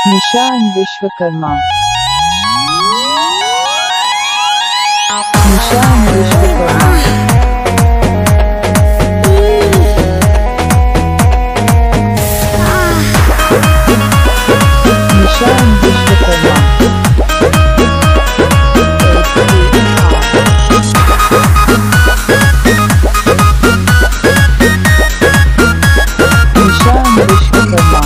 Nishan Vishwakarma Nishan Vishwakarma Nishan Vishwakarma Nishan Vishwakarma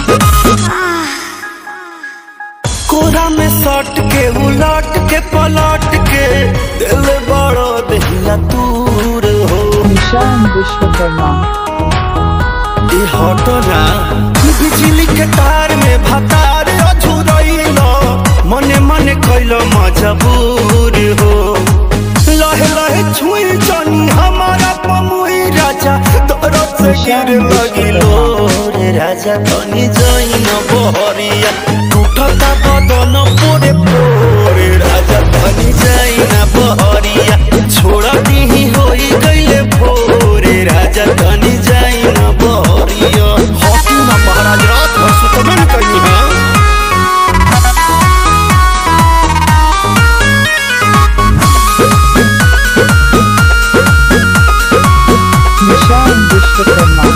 कोरा में सट के उलट के पलट के दिल बड़ो दहिया दूर हो Nishan Vishwakarma ई हटो ना बिजली के तार में भतार अझुरइलो मने मने कैलो मजबूर हो लहे लहे छुई जानी हमारा पमुई राजा तोरो से गिर लगिलो रे राजा तनी जइन बहरिया टूटता बदन पोरे पोरे राजा तनी जइन बहरिया छोड़ दीही होई गइले भोरे राजा तनी जइन बहरिया हॉकी ना महाराज रात भर सुतबे न कहीं हां Nishan Vishwakarma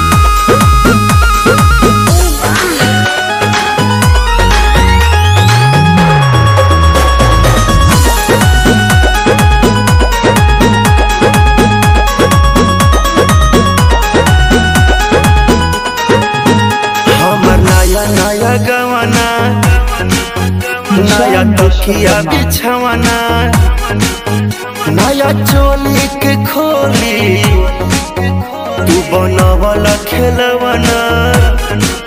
हमर नया नया गवाना नया तकिया बिछवाना नया चोली के खोली तू बनवला खेलवाना